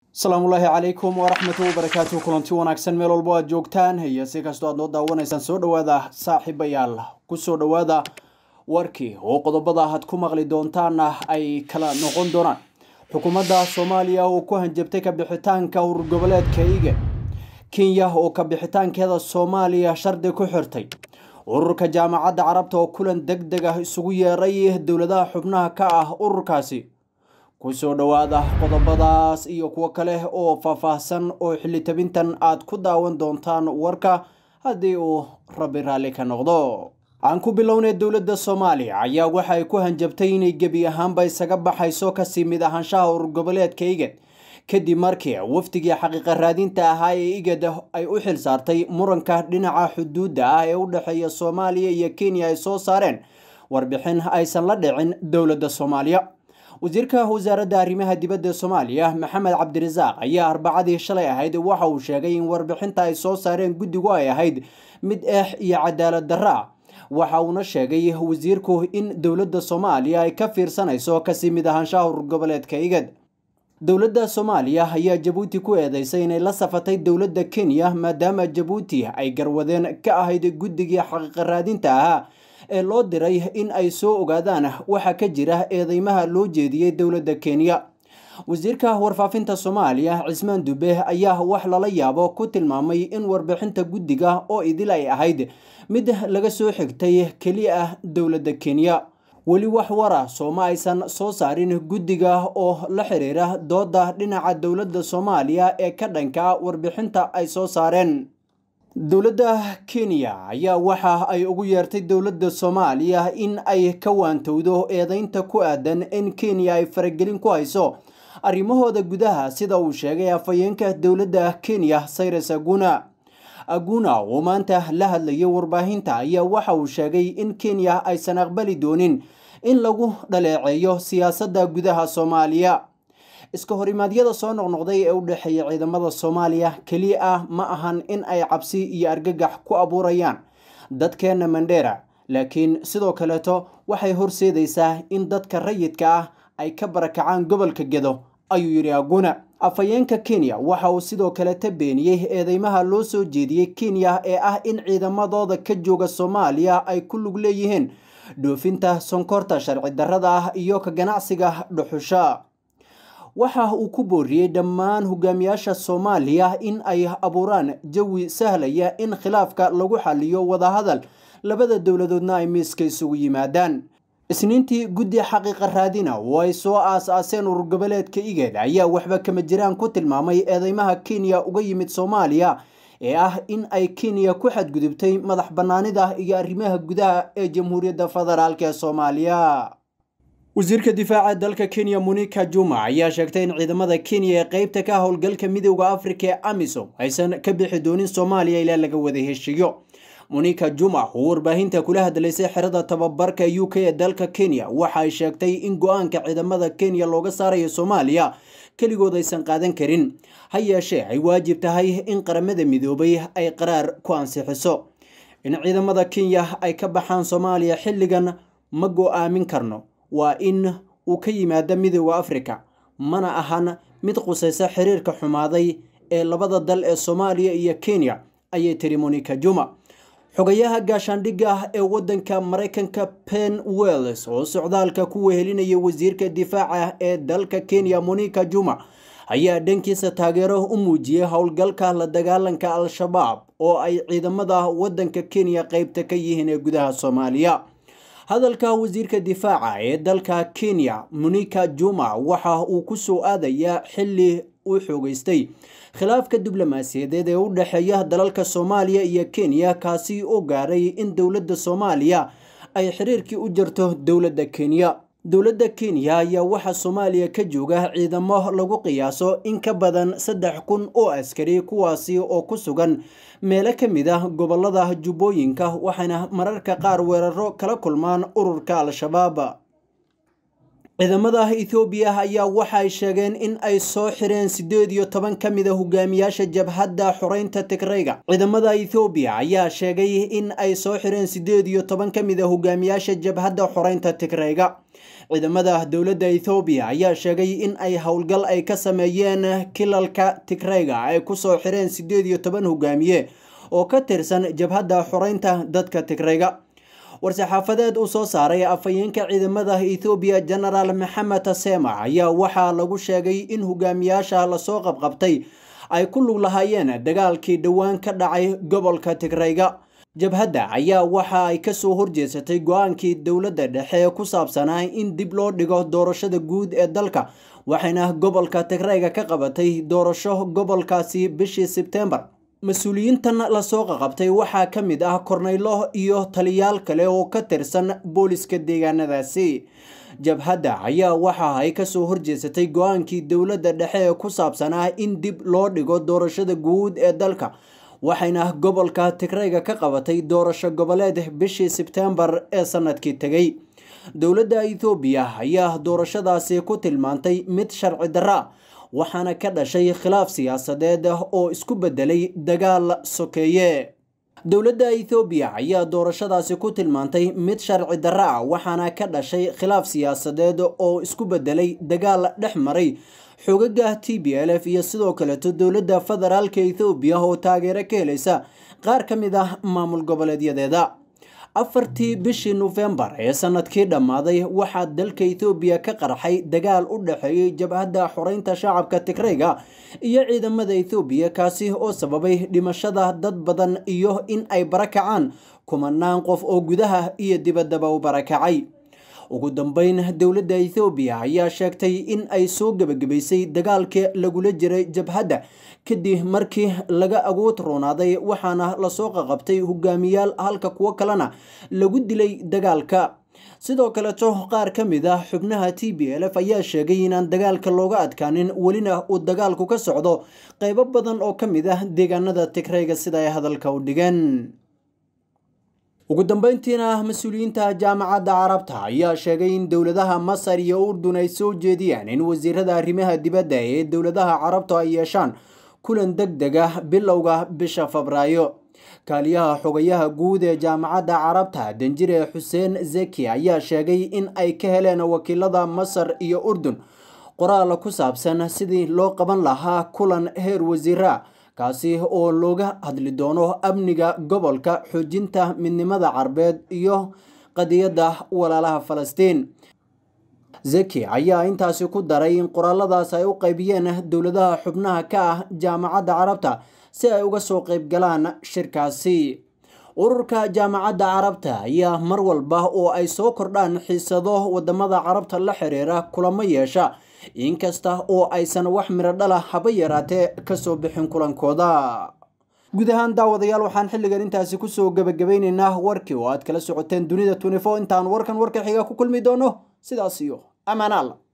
asalaamullaahi calaykum waraxmatu wabarakaatu kulanti wanaagsan meel walbo aad joogtaan iyo si kastoo aad noo daawanaysaan soo dhowaada saaxiibayaal kusoo dhowaada warkii oo qodobada aad ku maqli doontaana ay kala noqon doonaan xukuumadda soomaaliya oo ku hanjabtay kabixitaanka urur goboleedka iga kenya oo kabixitaankeeda soomaaliya shardi ku xirtay ururka jaamacadda carabta oo kulan deg deg ah isugu yeeray dowladaha xubnaha ka ah ururkaasi kusoo dhowaada qodobadaas iyo kuwo kale oo faahfaahsan oo xilli tabintan aad ku daawan doontaan warka haddii uu rabbi raalli ka noqdo aan ku bilownay dowladda soomaaliya ayaa waxa ay ku hanjabtay inay gebi ahaanba isaga baxayso kasii mid ahaanshaha urur goboleedka igad kadib markii wafdigii xaqiiqa raadinta ahaa ee igad ay u xil saartay muranka dhinaca xuduudda ah ee u dhexeeya soomaaliya iyo kenya ay soo saareen warbixin aysan la dhicin dowladda soomaaliya wasiirka wasaaradda arrimaha dibadda soomaaliya maxamed cabdirasaaq ayaa arbacadii shalay ahayd waxa uu sheegay in warbixinta ay soo saareen guddigu ay ahayd mid eex iyo cadaalad darro ah waxa uuna sheegay wasiirku in dowladda soomaaliya ay ka fiirsanayso kasii mid ahaanshaha urur goboleedka igad dowladda soomaaliya ayaa jabuuti ku eedeysay inay la safatay dowladda kenya maadaama jabuuti ay garwadeen ka ahayd guddigii xaqiiqa raadinta ahaa ee loo diray in ay soo ogaadaan waxa ka jira eedeymaha loo jeediyey dowladda kenya wasiirka warfaafinta soomaaliya cismaan dube ayaa wax lala yaabo ku tilmaamay in warbixinta guddiga oo idil ay ahayd mid laga soo xigtay keliya ah dowladda kenya weli wax wara sooma aysan soo saarin guddiga oo la xiriira dooda dhinaca dowladda soomaaliya ee ka dhanka warbixinta ay soo saareen dowladda kenya ayaa waxa ay ugu yeertay dowladda soomaaliya in ay ka waantowdo eedeynta ku aadan in kenya ay faragelin ku hayso arrimahooda gudaha sida uu sheegay afhayeenka dowladda kenya cyrus aguna aguna oo maanta la hadlayay warbaahinta ayaa waxa uu sheegay in kenya aysan aqbali doonin in lagu dhaleeceeyo siyaasadda gudaha soomaaliya iska horimaadyada soo noqnoqday ee u dhexeeya ciidamada soomaaliya keliya ah ma ahan in ay cabsi iyo argagax ku abuurayaan dadkeena mandheera laakiin sidoo kaleeto waxay horseedaysaa in dadka rayidka ah ay ka barakacaan gobolka gedo ayuu yidhi aguna afhayeenka kenya waxa uu sidoo kaleta beeniyey eedeymaha loo soo jeediyey kenya ee ah in ciidamadooda ka jooga soomaaliya ay ku lug leeyihiin dhoofinta sonkorta sharci darrada ah iyo ka ganacsiga dhuxusha waxa uu ku booriyey dhammaan hogaamiyaasha soomaaliya in ay abuuraan jawi sahlaya in khilaafka lagu xaliyo wadahadal labada dowladoodna ay miiska isugu yimaadaan isniintii guddi xaqiiqa raadina oo ay soo aas-aaseen urur goboleedka igad ayaa waxba kama jiraan ku tilmaamay eedeymaha kenya uga yimid soomaaliya ee ah in ay kenya ku xadgudubtay madax bannaanida iyo arrimaha gudaha ee jamhuuriyadda federaalk ee soomaaliya wasiirka difaaca dalka kenya monika juma ayaa sheegtay in ciidamada kenya ee qeybta ka howlgalka midooda afrika ee amisom aysan ka bixi doonin soomaaliya ilaa laga wada heshiiyo monika juma oo warbaahinta kula hadlaysay xerada tababarka u k ee dalka kenya waxa ay sheegtay in go-aanka ciidamada kenya looga saarayo soomaaliya keligood aysan qaadan karin ha yeeshee ay waajib tahay in qaramada midoobay ay qaraar ku ansixiso in ciidamada kenya ay ka baxaan soomaaliya xilligan ma go-aamin karno waa in uu ka yimaado midooda afrika mana ahan mid qusaysa xiriirka xumaaday ee labada dal ee soomaaliya iyo kenya ayay tiri monika juma xogayaha gaashaandhigga ee waddanka maraykanka pen wells oo socdaalka ku wehelinaya wasiirka difaaca ee dalka kenya monika juma ayaa dhankiisa taageero u muujiyey howlgalka la dagaalanka al-shabaab oo ay ciidamada waddanka kenya qeybta ka yihiin ee gudaha soomaaliya hadalka wasiirka difaaca ee dalka kenya monika juma waxa uu ku soo aadayaa xilli uu xoogeystay khilaafka diblomaasiyadeed ee u dhexeeya dalalka soomaaliya iyo kenya kaasi oo gaaray in dowladda soomaaliya ay xiriirkii u jarto dowladda kenya dowladda kenya ayaa waxaa soomaaliya ka jooga ciidamo lagu qiyaaso in ka badan saddex kun oo askari kuwaasi oo ku sugan meelo ka mid ah gobolada jubbooyinka waxayna mararka qaar weeraro kala kulmaan ururka al-shabaab ciidamada ethoobiya ayaa waxay sheegeen in ay soo xireen siddeed iyo toban ka mid a hogaamiyaasha jabhadda xoreynta tigrayga ciidamada ethoobiya ayaa sheegay in ay soo xireen siddeed iyo toban ka mid a hogaamiyaasha jabhadda xoreynta tigrayga ciidamada dowladda ethoobiya ayaa sheegay in ay howlgal ay ka sameeyeen kilalka tigrayga ay kusoo xireen siddeed iyo toban hogaamiye oo ka tirsan jabhadda xoreynta dadka tigrayga war-saxaafadeed uu soo saaray afhayeenka ciidamada ethoobiya genaraal maxamed tasema ayaa waxaa lagu sheegay in hogaamiyaasha lasoo qabqabtay ay ku lug lahaayeen dagaalkii dhowaan ka dhacay gobolka tigrayga jabhadda ayaa waxa ay kasoo horjeesatay go-aankii dowladda dhexe ee ku saabsanaa in dib loo dhigo doorashada guud ee dalka waxayna gobolka tigrayga ka qabatay doorasho gobolkaasi bishii sebtembar mas-uuliyiintan lasoo qaqabtay waxaa ka mid ah korneylo iyo taliyaal kale oo ka tirsan booliska deegaanadaasi jabhadda ayaa waxa ay kasoo horjeesatay go-aankii dowladda dhexe ee ku saabsanaa in dib loo dhigo doorashada guud ee dalka waxayna gobolka tigrayga ka qabatay doorasho goboleed bishii sebtembar ee sanadkii tegay dowladda ethoobiya ayaa doorashadaasi ku tilmaantay mid sharci darra waxaana ka dhashay khilaaf siyaasadeed oo isku bedelay dagaal sokeeye dowladda ethoobiya ayaa doorashadaasi ku tilmaantay mid sharci darra ah waxaana ka dhashay khilaaf siyaasadeed oo isku bedelay dagaal dhex maray xogaga t b l f iyo sidoo kaleeto dowladda federaalka ethoobiya oo taageero ka helaysa qaar ka mid ah maamul goboleedyadeeda afartii bishii nofembar ee sanadkii dhammaaday waxaa dalka ethoobiya ka qarxay dagaal u dhexeeyey jabhadda xoreynta shacabka tigrayga iyo ciidamada ethoobiya kaasi oo sababay dhimashada dad badan iyo in ay barakacaan kumanaan qof oo gudaha iyo dibaddaba u barakacay ugu dambeyn dowladda ethoobiya ayaa sheegtay in ay soo gebagabaysay dagaalkii lagula jiray jabhadda kadib markii laga agood roonaaday waxaana lasoo qaqabtay hogaamiyaal halka kuwo kalena lagu dilay dagaalka sidoo kaleto qaar ka mid ah xubnaha t b l f ayaa sheegay inaan dagaalka looga adkaanin welina uu dagaalku ka socdo qeybo badan oo ka mid ah deegaanada tigrayga sida ay hadalka u dhigeen ugu dambeyntiina mas-uuliyiinta jaamacadda carabta ayaa sheegay in dowladaha masar iyo urdun ay soo jeediyaan in wasiirada arrimaha dibadda ee dowladaha carabta ay yeeshaan kulan deg deg ah bilowga bisha febraayo kaaliyaha xogayaha guud ee jaamacadda carabta danjire xuseen zeki ayaa sheegay in ay ka heleen wakiilada masar iyo urdun qoraal ku saabsan sidii loo qaban lahaa kulan heer wasiira kaasi oo looga hadli doono amniga gobolka xoojinta midnimada carbeed iyo qadiyadda walaalaha falastiin zeki ayaa intaasi ku daray in qoraaladaas ay u qaybiyeen dowladaha xubnaha ka ah jaamacadda carabta si ay uga soo qaybgalaan shirkaasi ururka jaamacadda carabta ayaa mar walba oo ay soo kordhaan xiisado wadamada carabta la xiriira kulamo yeesha inkasta oo aysan wax miro dhala haba yaraatee kasoo bixin kulankooda guud ahaan daawadayaal waxaan xilligan intaasi kusoo gebagabaynaynaa warkii oo aad kala socoteen dunida intaan warkan warka xiga ku kulmi doono sidaas iyo amaanaal